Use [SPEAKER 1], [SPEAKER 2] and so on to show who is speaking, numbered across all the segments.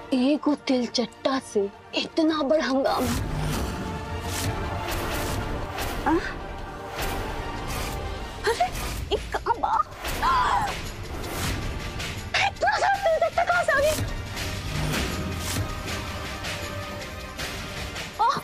[SPEAKER 1] एगो तिल चट्टा से इतना बड़ हंगामा आ? अरे ये कहाँ बा आ! इतना सारा तिल चट्टा कहाँ से आ गई आ!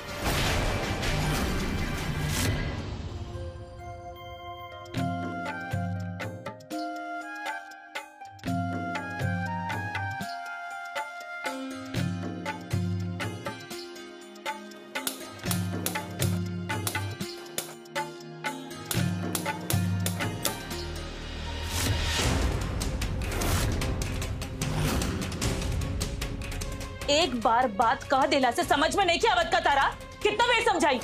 [SPEAKER 2] एक बार बात कह देला से समझ में नहीं की आवत का तारा कितना बेर समझाई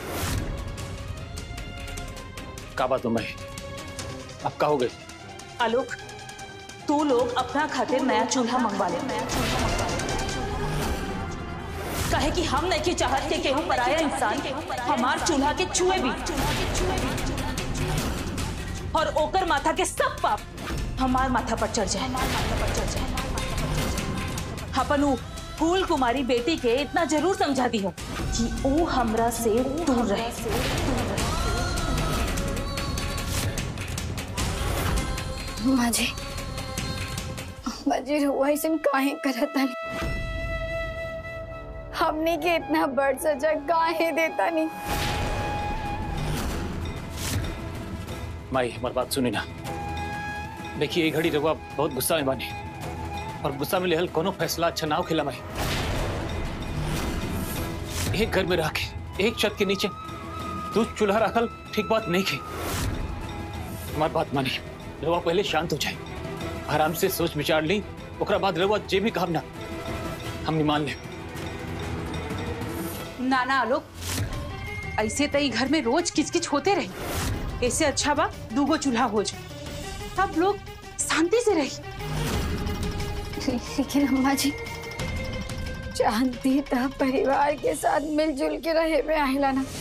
[SPEAKER 3] का बात हो मैं अब का हो गई
[SPEAKER 2] आलोक तू लोग अपना खातिर नया चूल्हा मंगवा ले कहे कि हम नहीं की चाहत के केहू पराया इंसान हमार चूल्हा के छुए भी और ओकर माथा के सब पाप हमार माथा पर चढ़ जाए अपन उ फूल कुमारी बेटी के इतना जरूर समझा दी हो कि वो हमरा से दूर रहे
[SPEAKER 1] अम्मा जी अम्मा जी रुआ ऐसे काहे करत तानी हमने के इतना बड़ सजा काहे देता नहीं
[SPEAKER 3] माई हमारी बात सुनी ना देखिए ये घड़ी रघुआ बहुत गुस्सा में बानी और गुस्सा में लेहल कोनो फैसला अच्छा ना हो खिला माई एक घर में रह के एक छत के नीचे तू चूल्हा रखल ठीक बात नहीं की हमारी बात मानी रघुआ पहले शांत हो जाए आराम से सोच विचार ली ओकरा बाद रघुआ जे भी काम ना हम मान ले
[SPEAKER 4] ना ना आलोक ऐसे तो ई घर में रोज किचकिच होते रही ऐसे अच्छा बा दूगो चूल्हा हो जाए सब लोग शांति से रही
[SPEAKER 1] लेकिन अम्मा जी जानती था परिवार के साथ मिलजुल के रहे में आहिला ना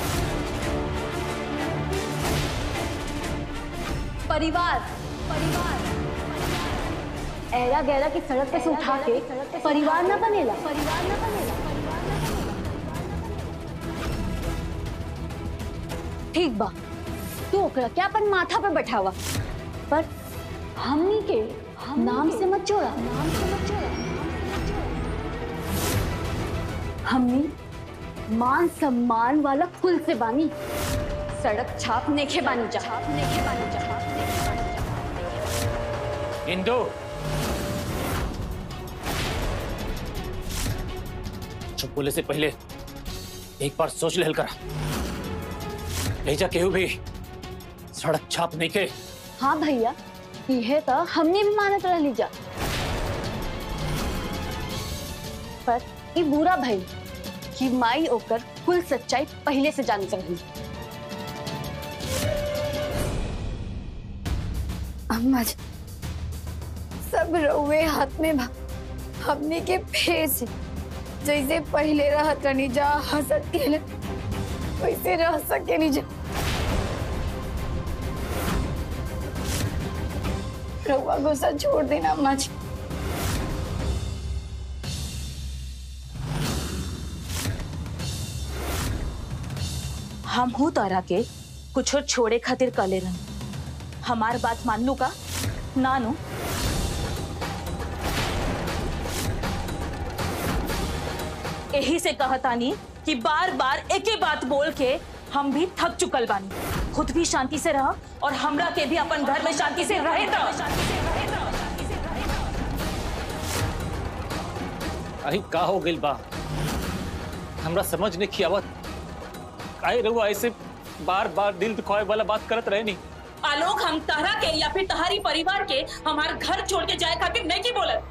[SPEAKER 5] परिवार परिवार ऐरा गैरा की सड़क पे से उठा के परिवार ना बनेला परिवार ना बनेला ठीक बा तू ओकरा क्या अपन माथा पे बैठावा पर हमनी के नाम से मत जोड़ा नाम से मत जोड़ा हमनी मान सम्मान वाला कुल से बानी सड़क छाप नेखे बानी जा छाप नेखे बानी जा
[SPEAKER 3] इंदो चुप बोले से पहले एक बार सोच लेहल करा भेजा केहू भी सड़क छाप नहीं के
[SPEAKER 5] हाँ भैया यह तो हमने भी मानत रह जा पर ये बुरा भई कि माई ओकर कुल सच्चाई पहले से जानत रही
[SPEAKER 1] अम्मा जी सब रउए हाथ में बा हमने के फेर से जैसे पहले रहत रहनी जा हंसत खेले वैसे रह सके नहीं जा रउआ गुस्सा छोड़ देना अम्मा जी
[SPEAKER 2] हम हूँ तारा के कुछ और छोड़े खातिर कले रन हमार बात मान लू का ना नु यही से कहतानी कि बार बार एक ही बात बोल के हम भी थक चुकल बानी खुद भी शांति से रह और हमरा के भी अपन घर में शांति से रहे दो
[SPEAKER 3] अही का हो गइल बा हमरा समझ नहीं की आवत काहे रहुआ ऐसे बार बार दिल दुखाए वाला बात करत रहे नहीं
[SPEAKER 2] आलोक हम तारा के या फिर तहारी परिवार के हमार घर छोड़ के जाए खातिर नहीं की बोलत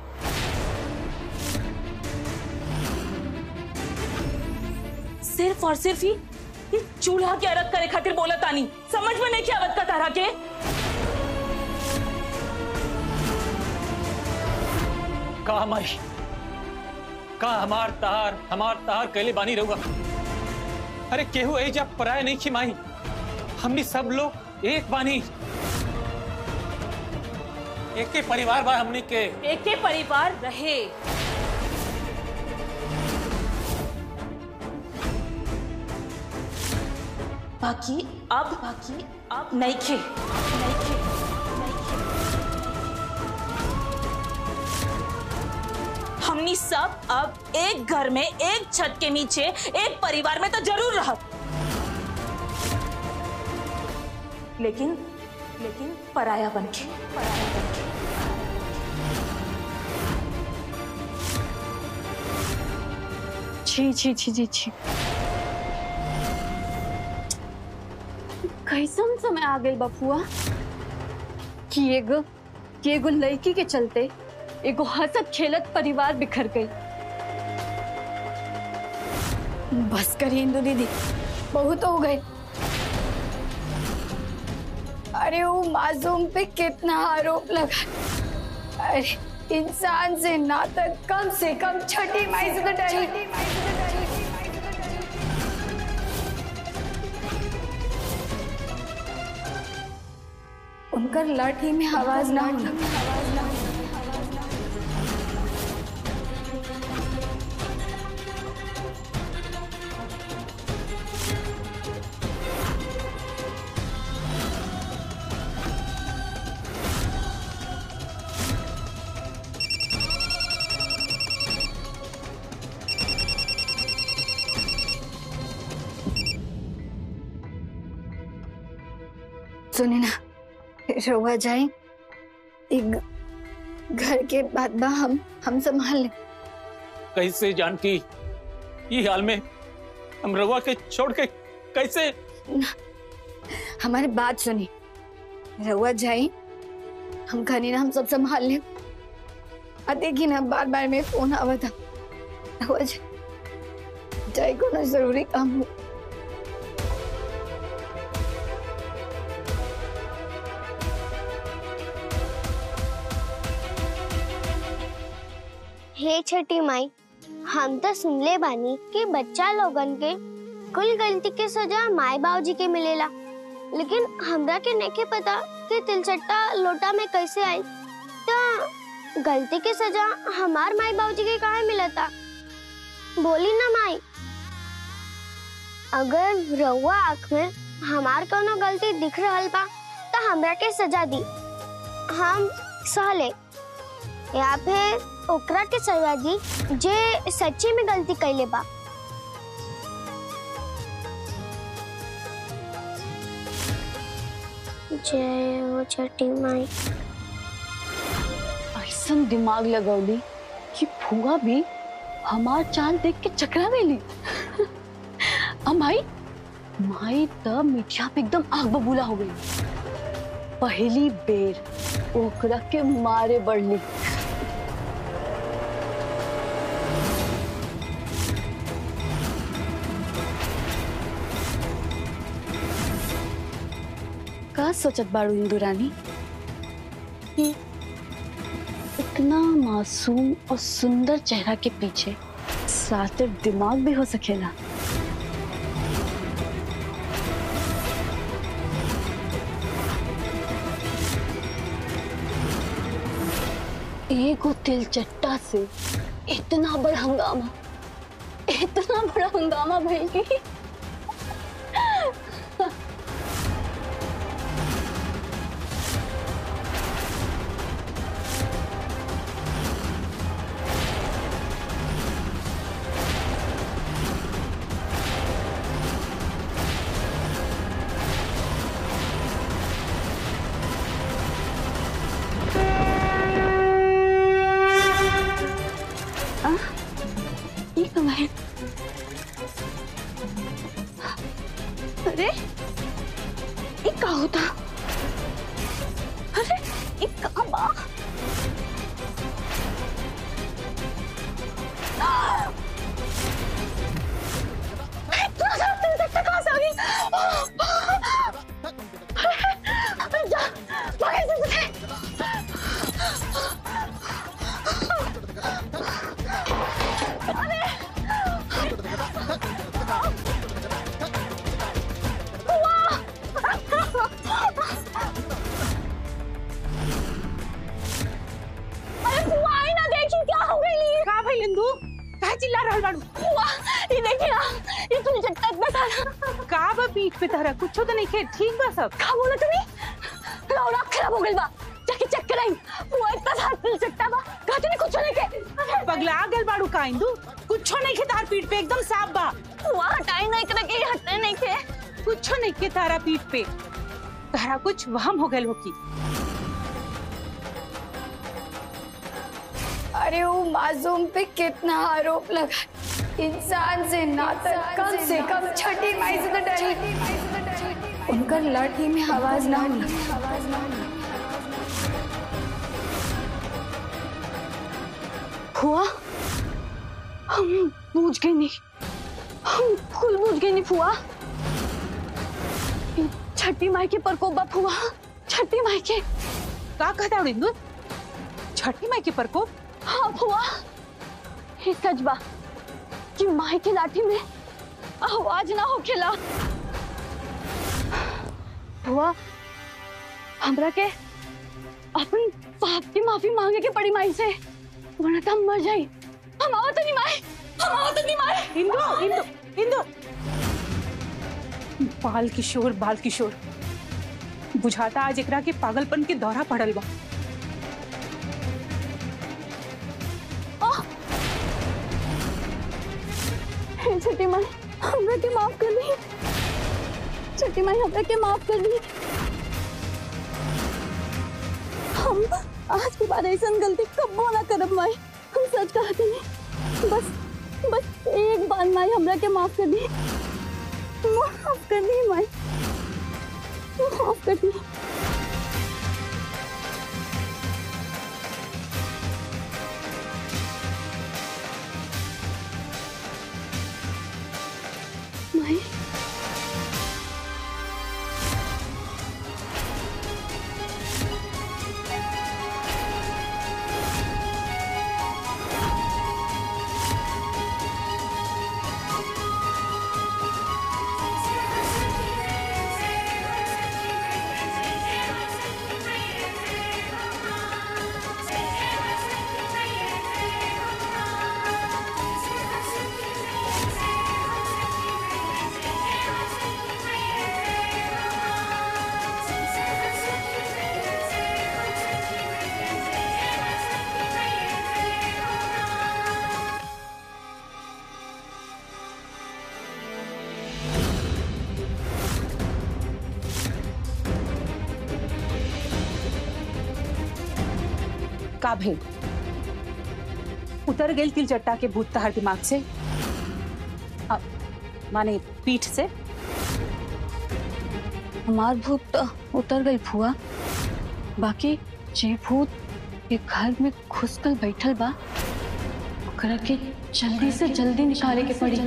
[SPEAKER 2] सिर्फ और सिर्फ ही ये चूल्हा के अलग करे खातिर बोलत आनी समझ में नहीं क्या आवत का तारा के
[SPEAKER 3] का हमारी का हमार तहार हमार तहार कैले बानी रहुआ अरे केहू ए जब पराया नहीं की माई हमनी सब लोग एक बानी एक के परिवार बा हमनी के
[SPEAKER 2] एक के परिवार रहे बाकी अब बाकी अब नहीं खे नहीं खे हमनी सब अब एक घर में एक छत के नीचे एक परिवार में तो जरूर रह लेकिन लेकिन पराया बन के पराया बन के
[SPEAKER 5] छी छी छी छी छी कैसन समय आ गई बपुआ कि एगो कि एगो लड़की के चलते एगो हंसत खेलत परिवार बिखर गई
[SPEAKER 1] बस करिए इंदु दीदी बहुत हो गए अरे वो मासूम पे कितना आरोप लगा अरे इंसान से नाता कम से कम छठी माई से तो डरी उनकर लाठी में आवाज ना होना सुने ना रोवा जाए एक घर के बाद बा हम हम संभाल ले
[SPEAKER 3] कैसे जानकी ये हाल में हम रवा के छोड़ के कैसे
[SPEAKER 1] हमारी बात सुनी रहुआ जाए हम घनी ना हम सब संभाल ले आ देखी ना बार बार में फोन आवा था रहुआ जाए जाए को ना जरूरी काम हो
[SPEAKER 6] हे छठी माई हम तो सुनले बानी कि बच्चा लोगन के कुल गलती के सजा माई बाबूजी के मिलेला लेकिन हमरा के नहीं पता कि तिलचट्टा लोटा में कैसे आई तो गलती के सजा हमार माई बाबूजी के काहे मिलता बोली ना माई अगर रउआ आँख में हमार कोनो गलती दिख रहल बा तो हमरा के सजा दी हम सहले या फिर ओकरा के सजा दी जे सच्ची में गलती कैले बा जय हो छठी माई
[SPEAKER 5] ऐसन दिमाग लगौली कि फुआ भी हमार चाल देख के चकरा गई अब माई माई तब मिठिया पे एकदम आग बबूला हो गई पहली बेर ओकरा के मारे बढ़ली का सोचत बाड़ू इंदू रानी कि इतना मासूम और सुंदर चेहरा के पीछे सातिर दिमाग भी हो सकेला एगो तिलचट्टा से इतना बड़ा हंगामा इतना बड़ा हंगामा भइल ये कब है अरे ये का होता अरे ये कहाँ बा इतना सारा तिलचट्टा कहाँ से आ गई? अरे जा, भागे से से। अरे बुआ आई ना देखी क्या हो गई
[SPEAKER 4] का भाई लिंदू काहे चिल्ला रहल बाड़ू
[SPEAKER 5] बुआ ये देखी ना ये तुम चट्टा इतना सारा
[SPEAKER 4] का बा पीठ पे तहरा कुछ तो नहीं खे ठीक बा सब
[SPEAKER 5] का बोला तुम्ही रौरा खराब हो गइल बा जाके चेक कराई वो इतना सारा तिल चट्टा बा का तूने कुछ नहीं के
[SPEAKER 4] पगला गल बाड़ू का इंदू कुछ नहीं खे तार पीठ पे एकदम साफ बा
[SPEAKER 5] वहाँ हटाई नहीं करे के हटने नहीं के
[SPEAKER 4] कुछ नहीं के तारा पीठ पे तहरा कुछ वहम हो गल हो की
[SPEAKER 1] अरे वो मासूम पे कितना आरोप लगा इंसान से नाता कम से कम छठी माई से तो डरी उनका लाठी में आवाज ना हुई
[SPEAKER 5] फुआ हम बूझ गए नहीं हम फुल बूझ गए नहीं फुआ ये छठी माई के प्रकोप बा फुआ छठी माई के
[SPEAKER 4] का कहता इंदू छठी माई के प्रकोप
[SPEAKER 5] हाँ फुआ ये सच बा कि माई की लाठी में आवाज ना होखेला फुआ हमरा के अपन पाप की माफी मांगे के पड़ी माई से वरना तो हम मर जाई हम आवत नहीं माई हम आवत नहीं माई
[SPEAKER 4] इंदू इंदू इंदू बाल किशोर बाल किशोर बुझाता आज एकरा के पागलपन के दौरा पड़ल बा
[SPEAKER 5] हे छठी माई हमरा के माफ कर दी छठी माई हमरा के माफ कर दी हम आज के बाद ऐसा गलती कबो ना करब माई हम सच कहते नहीं बस बस एक बार माई हमरा के माफ कर दी माफ कर दी माई माफ कर दी माई
[SPEAKER 4] का भेल उतर गेल तिल चट्टा के भूत तहर दिमाग से अ, माने पीठ से
[SPEAKER 5] हमार भूत तो उतर गई फुआ बाकी जे भूत ये घर में घुसकर बैठल बा ओकरा के जल्दी से जल्दी निकाले के पड़ी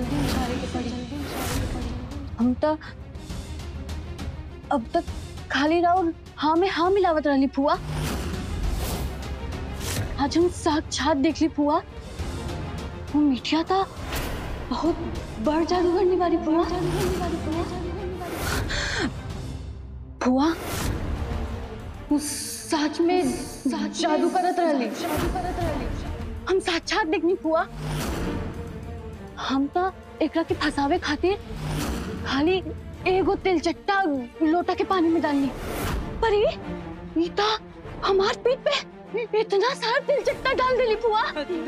[SPEAKER 5] हम तो अब तक खाली राउर हाँ में हाँ मिलावत रहली फुआ आज हम साक्षात देख ली फुआ वो मिठिया था बहुत बड़ जादूगर निवारी फुआ फुआ वो सच में जादू करत रहली हम साक्षात देखनी फुआ हम तो एकरा के फंसावे खातिर खाली एगो तेल चट्टा लोटा के पानी में डालनी पर ये ये तो हमार पीठ पे इतना सारा तेल चट्टा डाल देली फुआ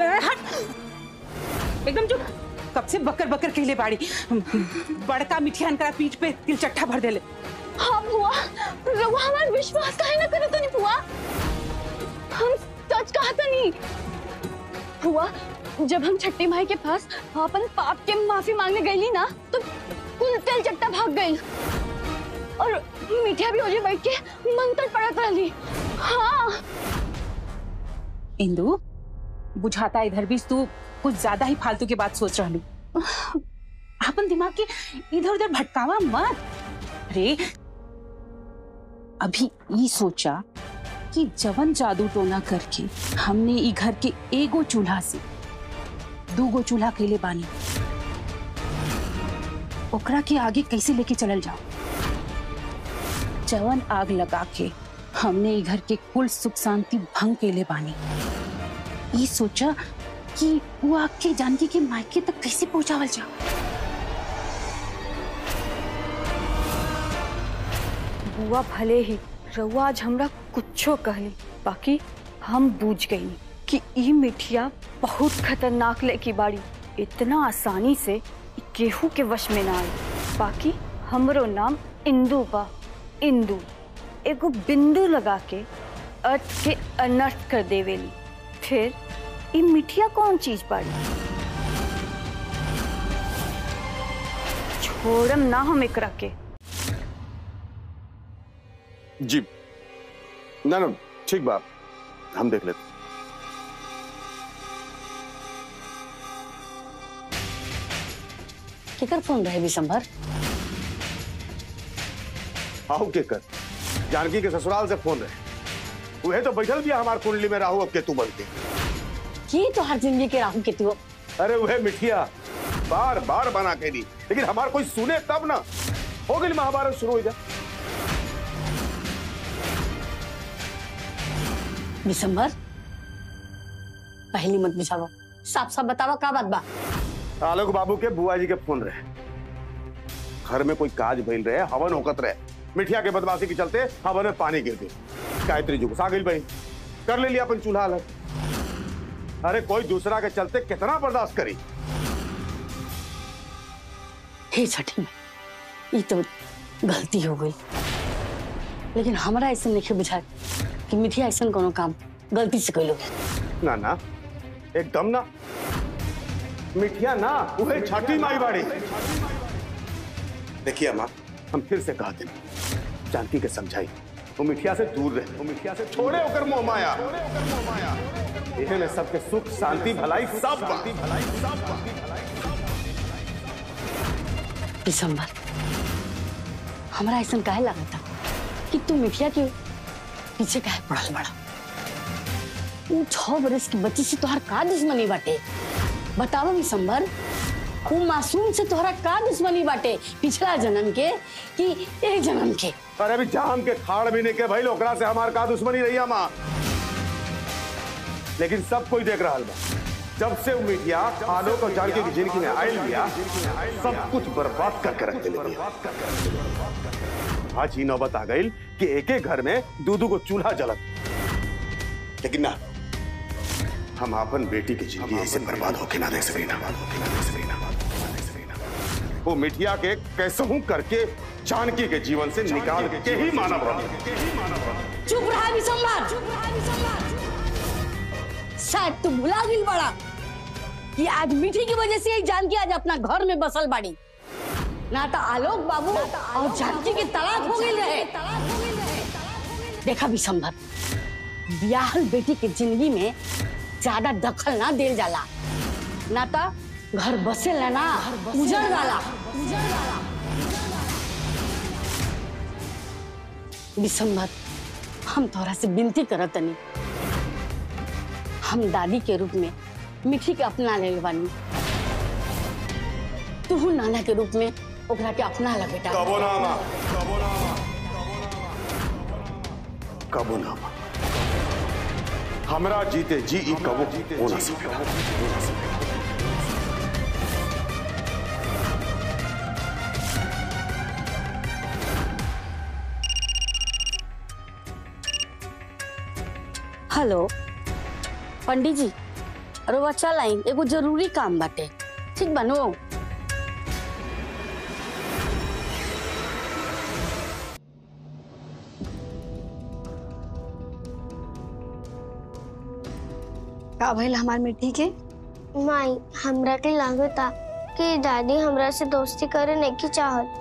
[SPEAKER 4] एकदम चुप कब से बकर बकर कहले बाड़ी बड़का मिठियान करा पीठ पे तिल चट्टा भर देले
[SPEAKER 5] हाँ फुआ रउआ हमार विश्वास काहे ना करत नहीं फुआ हम सच कहता नहीं फुआ जब हम छठी माई के पास अपन पाप के माफी मांगने गईली ना तो कुल तेल चट्टा भाग गई और मिठिया भी ओजे बैठ के मंत्र पढ़त रहली हाँ
[SPEAKER 4] इंदु बुझाता इधर भी तू कुछ ज्यादा ही फालतू की बात सोच रही अपन दिमाग के इधर उधर भटकावा मत अरे अभी ये सोचा कि जवन जादू टोना करके हमने ई घर के एगो चूल्हा से दूगो चूल्हा के लिए बानी ओकरा के आगे कैसे लेके चलल जाओ जवन आग लगा के हमने ई घर के कुल सुख शांति भंग के लिए बानी ये सोचा कि वो आग के जानकी के मायके तक कैसे पहुंचावल जाओ
[SPEAKER 5] बुआ भले ही रउआ आज हमरा कुछो कहली बाकी हम बूझ गई कि ई मिठिया बहुत खतरनाक लेकी बाड़ी इतना आसानी से ई केहू के वश में ना आई बाकी हमरो नाम इंदू बा इंदू एगो बिंदु लगा के अर्थ के अनर्थ कर देवेली फिर ई मिठिया कौन चीज बाड़ी छोड़म ना हम एकरा के
[SPEAKER 7] जी ना ना ठीक बात हम देख लेते
[SPEAKER 8] केकर फोन रहे विशंभर
[SPEAKER 7] आहू के कर जानकी के ससुराल से फोन रहे वह तो बैठल भी हमार कुंडली में राहु अब केतु बन के
[SPEAKER 8] की तो हर जिंदगी के राहु केतु
[SPEAKER 7] अरे वह मिठिया बार बार बना के दी लेकिन हमार कोई सुने तब ना हो गई महाभारत शुरू हो जाए
[SPEAKER 8] विशंभर पहली मत बुझावा साफ साफ बतावा का बात बा
[SPEAKER 7] आलोक बाबू के बुआ जी के फोन रहे घर में कोई काज भइल रहे हवन होकत रहे मिठिया के बदमाशी के चलते हवन में पानी गिर गई गायत्री जी गुस्सा गई बहन कर ले लिया अपन चूल्हा अलग अरे कोई दूसरा के चलते कितना बर्दाश्त करी
[SPEAKER 8] हे छठी में ये तो गलती हो गई लेकिन हमारा ऐसा नहीं बुझा कि मिठिया ऐसा कोनो काम गलती से कैलो
[SPEAKER 7] ना ना एकदम ना मिठिया ना वह छठी माई बाड़ी देखिए अम्मा हम फिर से कहते हैं जानकी के समझाई वो मिठिया से दूर रहे वो मिठिया से छोड़े होकर मोह माया इहे में सबके सुख शांति भलाई सब बा।
[SPEAKER 8] दिसंबर हमारा ऐसा काहे लगा था कि तू मिठिया के पीछे काहे पड़ल बड़ा वो छह बरस की बच्ची से तोहर का दुश्मनी बाटे बतावा दिसंबर वो मासूम से तोहरा का दुश्मनी बाटे पिछला जन्म के कि एक जन्म के
[SPEAKER 7] अरे अभी जाम के खाड़ भी नहीं के भाई ओकरा से हमार का दुश्मनी रही माँ लेकिन सब कोई देख रहा बा जब से वो मिठिया आलोक और जानकी की जिंदगी में आयल लिया सब कुछ बर्बाद करके रख दिले आज ही नौबत आ गई कि एक एक घर में दो दो को चूल्हा जलत लेकिन ना हम अपन बेटी की जिंदगी ऐसे बर्बाद होके ना देख सके ना वो मिठिया के कैसे हूं करके जानकी के जीवन से निकाल के ही मानव रहा
[SPEAKER 8] चुप रहा दिसंबर शायद तू भुला गिल बड़ा कि आज मीठी की वजह से ही जानकी आज अपना घर में बसल बाड़ी ना तो आलोक बाबू और जानकी के तलाक हो गई रहे देखा विशंभर ब्याहल बेटी के जिंदगी में ज्यादा दखल ना देल जाला ना तो घर बसे ना उजड़ जाला विशंभर हम तोरा से विनती करत तनी हम दादी के रूप में मिठी के अपना ले बानी तू नाना के रूप में ओकरा के अपना ले बेटा
[SPEAKER 7] कबो नामा कबो नामा कबो नामा हमरा जीते जी ई कबो हो ना सकेला
[SPEAKER 8] हेलो पंडित जी रोवा चल आई एगो जरूरी काम बाटे ठीक बनो
[SPEAKER 1] का भइल हमार मिट्टी के
[SPEAKER 6] माई हमरा के लागता कि दादी हमरा से दोस्ती करे नहीं चाहत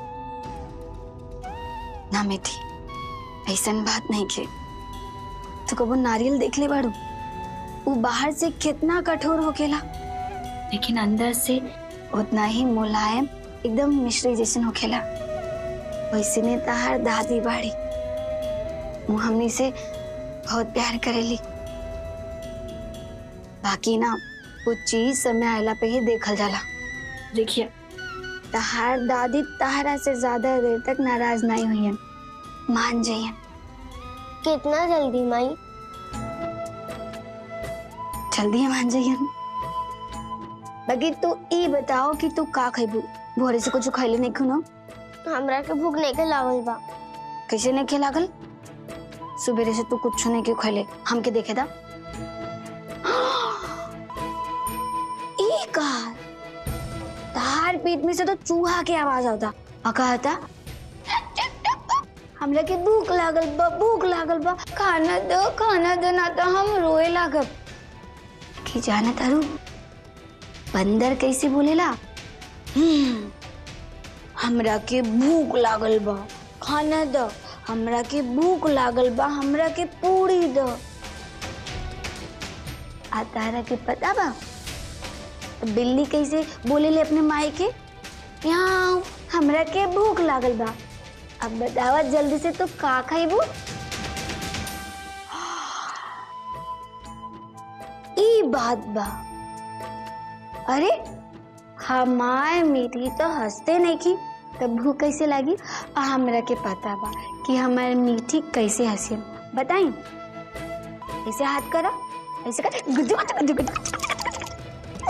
[SPEAKER 1] ना मिठी ऐसन बात नहीं के तो कबो नारियल देख ले बाड़ू वो बाहर से कितना कठोर होकेला लेकिन अंदर से उतना ही मुलायम एकदम मिश्री जैसन होखेला वैसे ने तहार दादी बाड़ी वो हमनी से बहुत प्यार करेली बाकी ना वो चीज समय आयला पे ही देखल जाला देखिए तहार दादी तहरा से ज्यादा देर तक नाराज नहीं हुई मान जाइए
[SPEAKER 6] कितना जल्दी माई
[SPEAKER 1] जल्दी मान जाइए बाकी तू ई बताओ कि तू का खैबू भोरे से कुछ खैले नहीं खुनो
[SPEAKER 6] हमरा के भूख नहीं के लागल बा
[SPEAKER 1] कैसे नहीं खे लागल सुबेरे से तू कुछ नहीं क्यों खैले हमके देखे दा ई का तार पेट में से तो चूहा के आवाज आता आ कहता हमरा के भूख लागल बा भूख लागल बा खाना दो खाना दो ना तो हम रोए लागब कि जाना तारू बंदर कैसे बोलेला हम्म, हमरा के भूख लागल बा खाना दो हमरा के भूख लागल बा हमरा के पूरी दो आ तारा के पता बा बिल्ली कैसे बोलेले अपने माई के यहाँ हमरा के भूख लागल बा अब बतावा जल्दी से तो का खाइबू ई बात बा अरे हमार मीठी तो हंसते नहीं की तब भूख कैसे लगी और हमरा के पता बा कि हमार मीठी कैसे हंसी बताई ऐसे हाथ करा ऐसे कर गुद्दू गुद्दू गुद्दू गुद्दू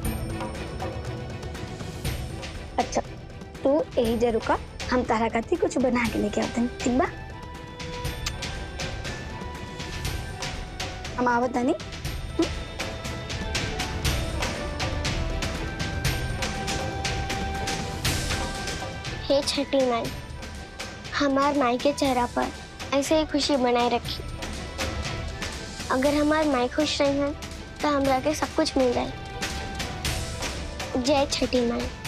[SPEAKER 1] अच्छा तू यही जा रुका हम तारा खाती कुछ बना के लेके आते हैं ठीक बा हम आवत नहीं
[SPEAKER 6] हे छठी माई हमार माई के चेहरा पर ऐसे ही खुशी बनाए रखी अगर हमार माई खुश रही हैं तो हमरा के सब कुछ मिल जाए जय छठी माई